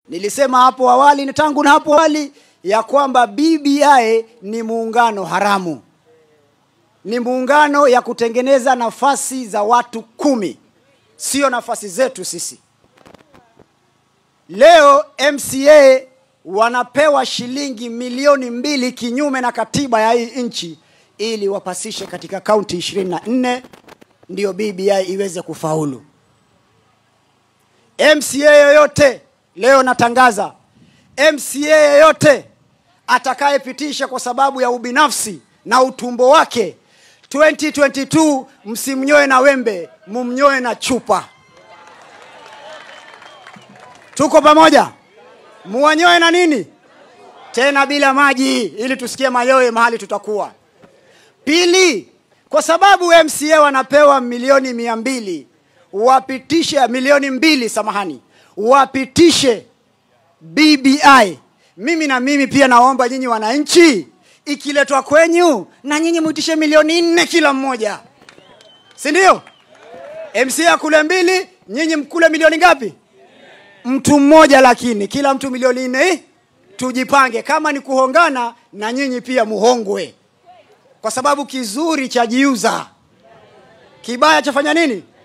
Nilisema hapo awali, tangu na hapo awali ya kwamba BBI ni muungano haramu, ni muungano ya kutengeneza nafasi za watu kumi, sio nafasi zetu sisi. Leo MCA wanapewa shilingi milioni mbili kinyume na katiba ya hii nchi ili wapasishe katika kaunti 24 ndiyo BBI iweze kufaulu. MCA yoyote leo natangaza, MCA yoyote atakayepitisha kwa sababu ya ubinafsi na utumbo wake 2022 msimnyoe na wembe, mumnyoe na chupa. Tuko pamoja? Muwanyoe na nini tena, bila maji, ili tusikie mayowe mahali tutakuwa. Pili, kwa sababu MCA wanapewa milioni mia mbili wapitishe milioni mbili, samahani, wapitishe BBI. Mimi na mimi pia naomba nyinyi wananchi, ikiletwa kwenyu na nyinyi mwitishe milioni nne kila mmoja, si ndio? MCA akule mbili, nyinyi mkule milioni ngapi? Mtu mmoja, lakini kila mtu milioni nne. Tujipange, kama ni kuhongana, na nyinyi pia muhongwe, kwa sababu kizuri cha jiuza, kibaya chafanya nini?